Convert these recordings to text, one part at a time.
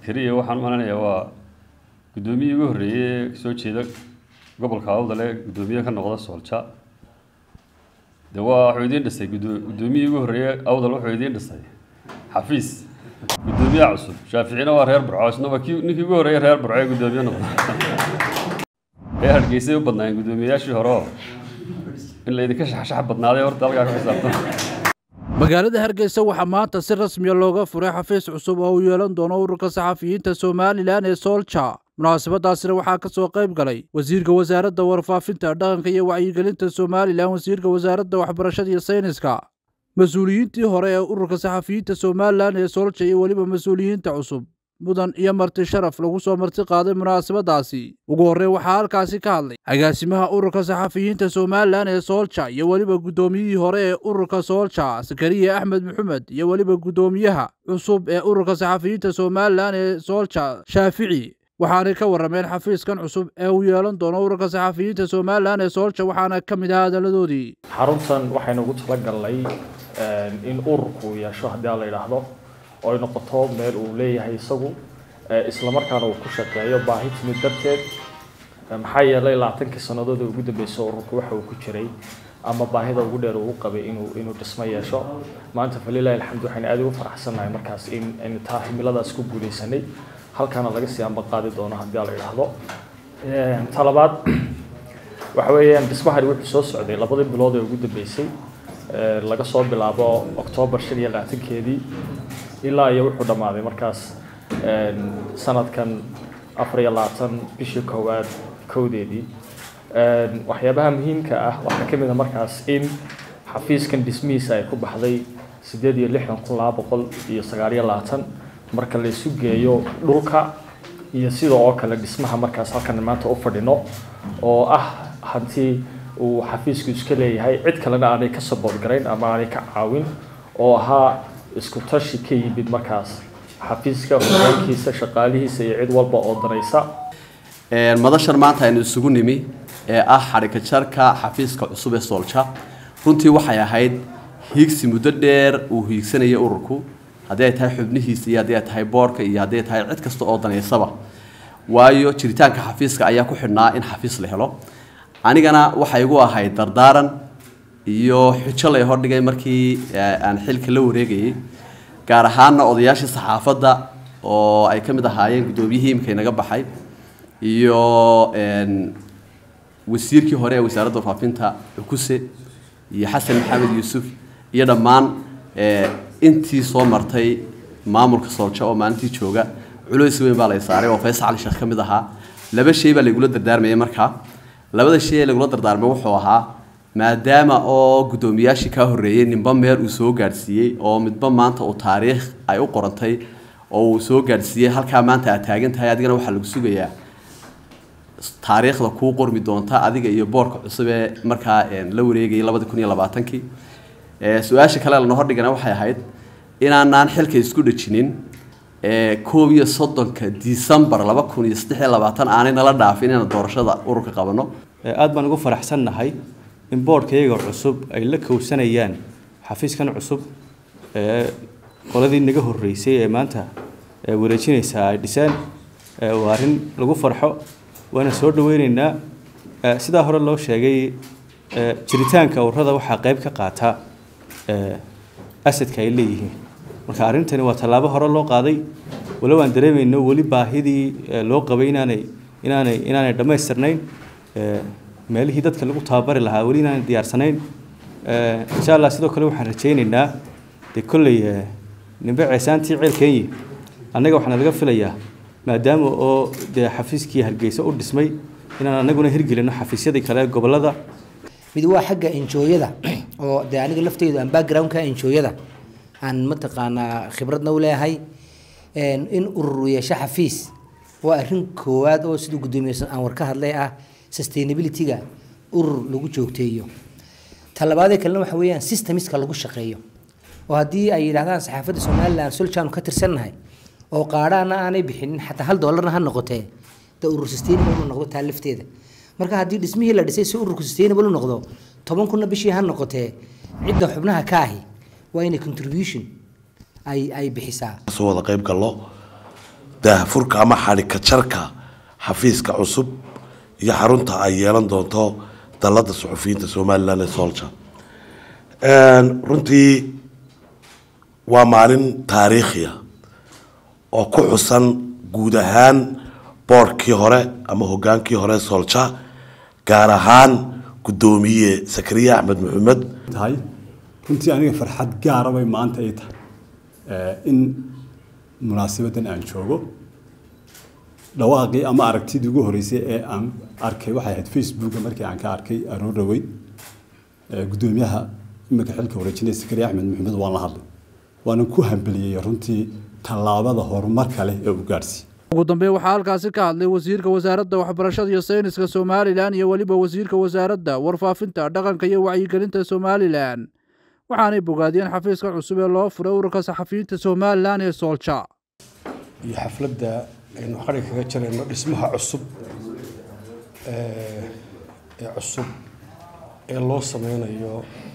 zakariya waxaan u maleynayaa waa guddoomiyihii ugu horreeyey ee soo jeeda gobolka awdale guddoomiye ka noqda soolja de waa wuxuu idiin dhisay guddo- guddoomiyihii ugu horreeyey awdal wuxuu idiin dhisay xafiis guddoomiyaha cusub shaaficina waa reer burco isna waa kii ninkii ugu horreeyey reer burco ee guddoomiye noqda ee hargeysay u badnaayeen guddoomiyeyaashii hore oo in laydinka shaxshax badnaaday horta halkaa ku xisaabtan magaalada hargeysa waxaa maanta si rasmiya looga furay xafiis cusub oo uu yeelan doono ururka saxafiyiinta somalilan ee soolja munaasabadaasina waxaa ka soo qayb galay wasiirka wasaaradda warfaafinta dhaqanka iyo wacyigelinta somalilan wasiirka wasaaradda waxbarashada iyo sayniska mas-uuliyiintii hore ee ururka saxafiyiinta somalilan ee soolja iyo weliba mas-uuliyiinta cusub mudan iyo marti sharaf lagu soo marti qaaday munaasabadaasi ugu horreyn waxaa halkaasi ka hadlay agaasimaha ururka saxafiyiinta somalilan ee soolja iyo weliba guddoomiyihii hore ee ururka soolja sakariya axmed maxamed iyo weliba guddoomiyaha cusub ee ururka saxafiyiinta somalilan ee soolja shaafici waxaanay ka warrameen xafiiskan cusub ee uu yeelan doono ururka saxafiyiinta somalilan ee soolja waxaana ka mid ah hadalladoodii xaruntan waxaynu ugu talagalnay in ururku yeesho haddii aan la yidhaahdo oo ay noqoto meel uu leeyahay isagu eh, islamarkaana uu ku shaqeeyo baahi timid darteed Eh, maxaa yeelay labaatankii sannadood ee ugu dambeysay ururku waxa uu ku jiray ama baahida ugu dheer uu qabay inuu inuu dhismo yeesho maanta falilahi alxamdu waxaynu aad ugu faraxsannahay markaas in in taa himiladaas ku guuleysanay halkaana laga sii ambaqaadi doono haddii aan la yidhaahdo Eh, ta labaad waxa weeyaan dhismahani wuxuu soo socday labadii bilood ee ugu dambeysay Eh, laga soo bilaabo oktoobar shan iyo labaatankeedii ilaa iyo wuxuu dhammaaday markaas eh, sanadkan afar iyo labaatan bishii koowaad kowdeedii Eh, waxyaabaha muhiimka ah waxaa ka mid a markaas in xafiiskan dhismihiisa ay ku baxday sideed iyo lixdan kun laba boqol iyo sagaal iyo labaatan marka la isu geeyo dhulka iyo sidoo oo kale dhismaha markaas halkan maanta u fadhino oo ah hanti uu xafiisku iska leeyahay cid kalena aanay ka sabood garayn ama aanay ka caawin oo ahaa isku tashi ka yimid markaas xafiiska hogaankiisa shaqaalihiisa iyo cid walba oo danaysa Een, madashan maanta aynu isugu nimi ee ah xadhika jarka xafiiska cusub ee soolja runtii waxay ahayd hiigsi muddo dheer uu hiigsanaya ururku haddii ay tahay xubnihiisa iyo haddii ay tahay boorka iyo haddii ay tahay cid kasta oo daneysaba waayo jiritaanka xafiiska ayaa ku xidhnaa in xafiis la helo anigana waxay igu ahayd dardaaran iyo xujo lay hordhigay markii eh, aan xilka la wareegayay gaar ahaana odayaashii saxaafadda oo ay ka mid ahaayeen guddoomiyihii imika inaga baxay iyo een, wasiirkii hore ee wasaaradda warfaafinta cukuse iyo xasan maxamed yuusuf iyo dhammaan eh, intii soo martay maamulka soolja oo maalintii jooga culays weyn baa lay saaray oo faysal cali sheekh ka mid ahaa laba shay baa laygula dardaarmayay markaa labada shay ee lagula dardaarmay wuxuu ahaa maadaama oo guddoomiyaashii kaa horreeyey ninba meel uu soo gaadhsiiyey oo midba maanta uu taariikh ay u qorantay oo uu soo gaadhsiiyey halkaa maanta aad taagan tahay adigana waxaa lagu sugayaa taariikhda kuu qormi doonta adiga iyo boorka cusub ee markaa een, la wareegayay labadi kun iyo labaatankii Eh, su-aasha kale lana hordhigana waxay ahayd inaanaan xilka isku dhejinin eh, koob iyo soddonka disembar laba kun iyo saddex iyo labaatan aanay nala dhaafin inaan doorashada ururka qabano Ee, aad baan ugu faraxsannahay in boodhkayaga cusub ay la kowsanayaan xafiiskan cusub ee qoladii naga horreysay ee maanta ee wareejinaysaa ay dhiseen ee waa arrin lagu farxo waana soo dhaweyneynaa Ee, sidaa hore loo sheegay ee, jiritaanka ururada waxaa qayb ka qaata ee, asadka ay leeyihiin marka arrintani waa tallaabo hore loo qaaday walow aan dareemayno weli baahidii ee, loo qabay inaanay inaanay inaanay dhammaystirnayn ee, meelihii dadka lagu tababari lahaa weli inaanay diyaarsanayn Ee, insha allah sidoo kale waxaan rajaynaynaa dee kolley ee, nimbe ceesaantii ceel kenya annaga waxaana laga filayaa maadaama oo dee xafiiskii hargeysa u dhismay inaan annaguna hirgelino xafiisyadii kale ee gobollada mid waa xagga enjooyada oo dee aniga lafteydu aan backgroundka enjooyada aan mataqaanaa khibradna u leeyahay een, in urur yeesho xafiis waa arrin koowaad oo siduu guddoomiye aan war ka hadlay ah sustainability-ga urur lagu joogteeyo ta labaadee kalena waxa weeyaan systemiska lagu shaqeeyo oo haddii ay yidhahdaan saxaafadda somaliland soljaanu ka tirsannahay oo qaadhaana aanay bixinin xataa hal doolarna ha noqotee de urur sustainable u noqdo taa lafteeda marka haddii dhismihii la dhisay si ururku sustainable u noqdo toban kunna bishii ha noqotee cidda xubnaha ka ahi waa inay contribution ay ay bixisaa soo wada qayb gallo daahfurka ama xadhika jarka xafiiska cusub iyo xarunta ay yeelan doonto dalada suxufiyiinta somalilan ee solja runtii waa maalin taariikhiya oo ku xusan guud ahaan boorkii hore ama hogaankii hore solja gaar ahaan guddoomiye sakariye axmed maxamed tahay runtii aniga farxad gaara bay maanta ay tahay in munaasabadan aan joogo dhawaaqii ama aragtidii ugu horeysay ee aan arkay waxay ahayd facebooka markii aan ka arkay aroor dhaweyd guddoomiyaha iminka xilka wareejinaya sakariye axmed maxamed waan la hadlay waanan ku hambeliyey runtii tallaabada horumarka leh ee uu gaadhsiiyey ugu dambeyn waxaa halkaasi ka hadlay wasiirka wasaaradda waxbarashada iyo sayniska somalilan iyo weliba wasiirka wasaaradda warfaafinta dhaqanka iyo wacyigelinta somalilan waxaanay bogaadiyeen xafiiska cusub ee loo furay ururka saxafiyiinta somalilan ee soolja iyo xafladda aynu qari kaga jirayno dhismaha cusub ee cusub ee loo sameynayo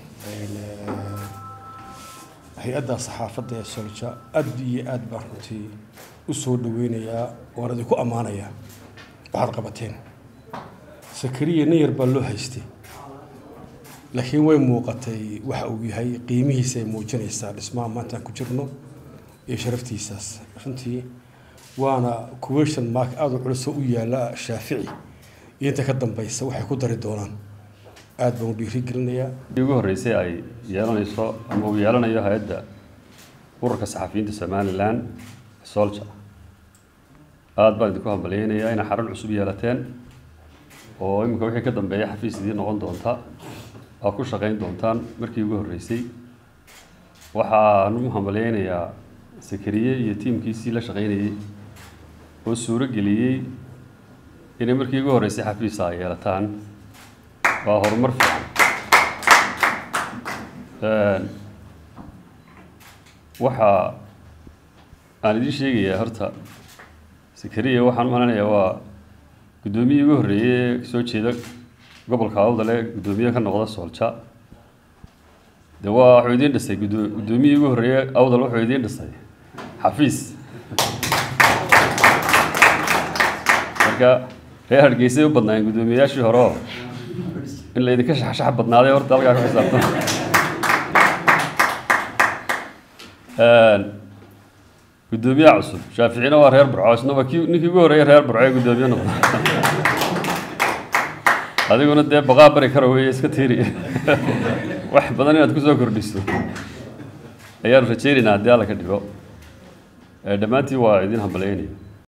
hay-adda saxaafadda ee solja aad iyo aad baan runtii u soo dhaweynayaa waan idinku ammaanayaa waxaad qabateen sakariya nin yar baa loo haystay laakiin way muuqatay waxa uu yahay qiimihiisa ay muujinaysaa dhismaha maantaan ku jirno iyo sharaftiisaas runtii waana question mark aada u culusoo u yaala shaafici iyo inta ka dambaysa waxay ku dari doonaan aada baan u dhiirigelinayaa ugu horreysay ay yeelanayso ama uu yeelanayo hay-adda ururka saxafiyiinta somalilan solja aada baan idinku hambalyeynayaa inay xarun cusub yeelateen oo iminka wixii ka dambeeya xafiis idiin noqon doonta aa ku shaqayn doontaan markii ugu horreysay waxaan u hambalyeynayaa sakariye iyo tiimkiisii la shaqaynayey oo suuro geliyey inay markii ugu horreysay xafiisa ay yeelataan waa horumar fiican waxa aan idiin sheegayaa horta sakariya waxaan u maleynayaa waa guddoomiyii ugu horreeyey ee soo jeeda gobolka awdale guddoomiye ka noqda soolja de waa wuxuu idiin dhisay guddo- guddoomiyii ugu horreeyey awdal wuxuu idiin dhisay xafiis marka reer hargeysay u badnaayeen guddoomiyeyaashii hore oo in la idinka shaxshax badnaaday horta halkaa ku xisaabtan guddoomiyaha cusub shaaficina waa reer burco isna waa kii ninkii ugu horreeyay reer burco ee guddoomiye noqda adiguna dee baqaa bari kara weeye iska tiiri wax badan inaad kusoo kordhiso ayaanu rajaynaynaa haddii alla ka dhigo dhammaantiin waa idin hambalyeynaya